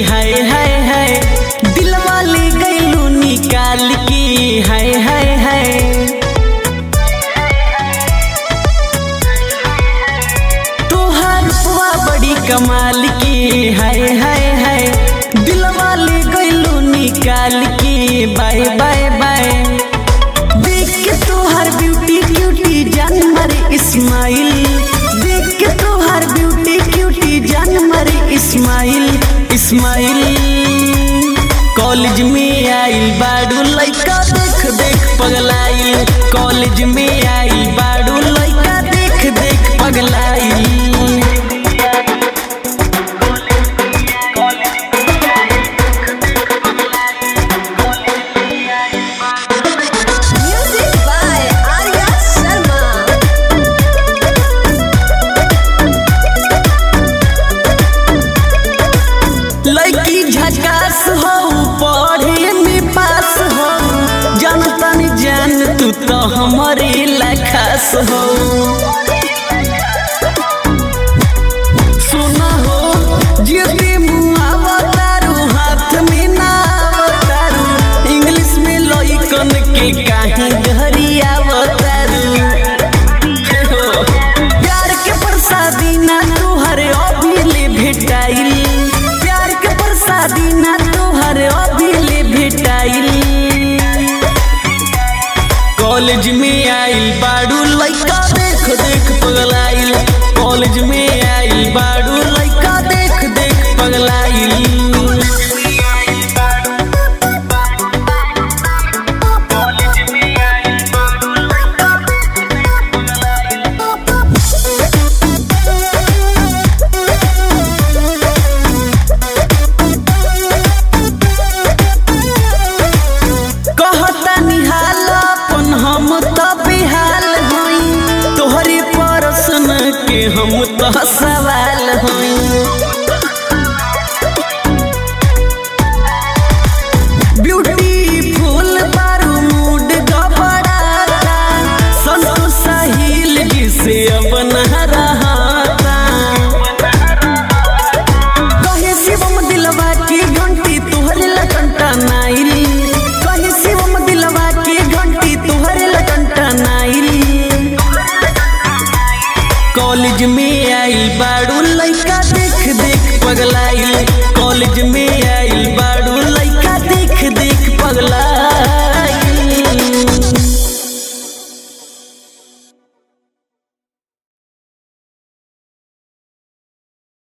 हाय हाय हाय दिलवा ले गईलू निकाल के हाय हाय हाय तोहार पुआ बड़ी कमाल की हाय हाय हाय दिलवा ले गईलू निकाल के बाय बाय बाय देख के तोहार ब्यूटी क्यूटी जान मारे इस्माइल देख के तोहार ब्यूटी क्यूटी जान मारे इस्माइल इस्माइल कॉलेज में आइल बाडू लइका देख देख पगलाइल कॉलेज में आइल बाडू लइका देख देख पगलाइल Music by Arya Sharma. लड़की झकास हो पढ़े में पास हो जानता नहीं जान तू तो हमारे लखास हो सुना हो जियते मुँह आवतारू हाथ में ना आवतारू इंग्लिश में लइकन के काहे घरी आवतारू प्यार के प्रसादी ना तोहरे अभिले भेटाइल प्यार के प्रसादी ना तोहरे अभिले भेटाइल कॉलेज में आइल बाडू लइका देख देख पगलाइल कॉलेज में